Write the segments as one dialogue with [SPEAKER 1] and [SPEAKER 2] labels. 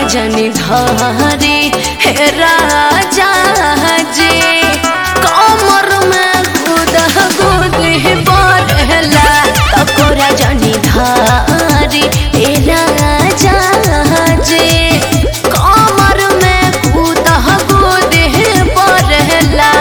[SPEAKER 1] जनी धारी हे राजा जी कमर में गुद गुद बढ़ला तकोरा जनी धारी हे राजा जी कमर में गुद गुद बढ़ला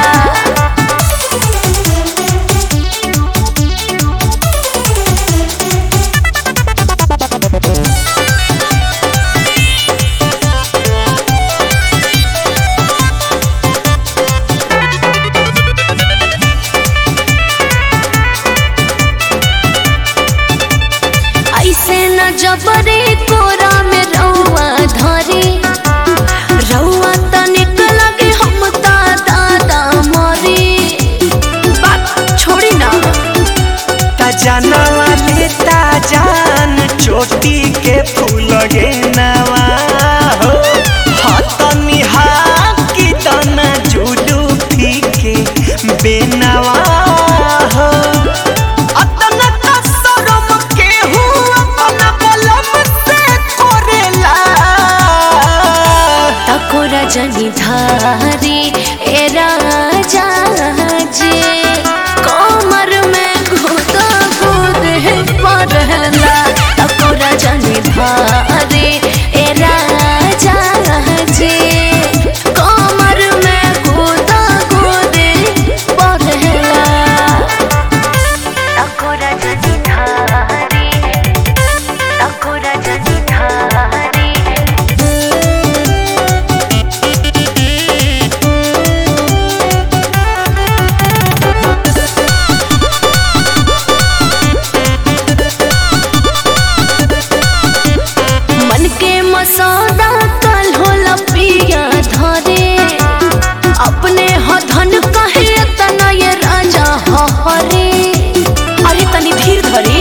[SPEAKER 1] ऐसे न जबरे कोरा में रउआ धरी रउआ तनिक लगे हम ता दादा मरी बात छोड़ी ना
[SPEAKER 2] ता जानवा लेता जान चोटी के फूल गे नवा हो हतनी हाकी तना जुडू फीके बेनवा हो अतना कसरम केहू अपना बलम से करेला
[SPEAKER 1] तकोरा जनी धारी ए राजा जी कमर में घुद घुद पड़ला तकोरा जनी धारी ए राजा जी कमर में घुद घुद पड़ला तकोरा जनी धारी तकोरा जनी धारी मन के मसौदा कल होला पिया धरे अपने ह धन कहे तना ये राजा हरे अरे तनी धीर धरी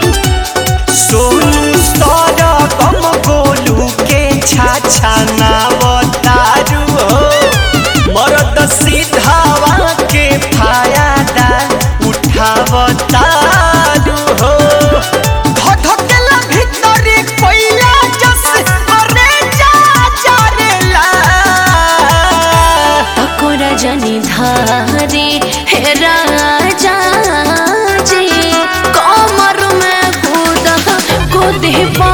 [SPEAKER 2] सोनू सारा गम गोलू के छाछा नावतारू हो मरद सीधावा के फायदा उठावतारू हो धधकेला भीतरी कोइला जस अरे जा जारेला
[SPEAKER 1] तकोरा जनी धारी हे राजा जी कमर में कूद कूद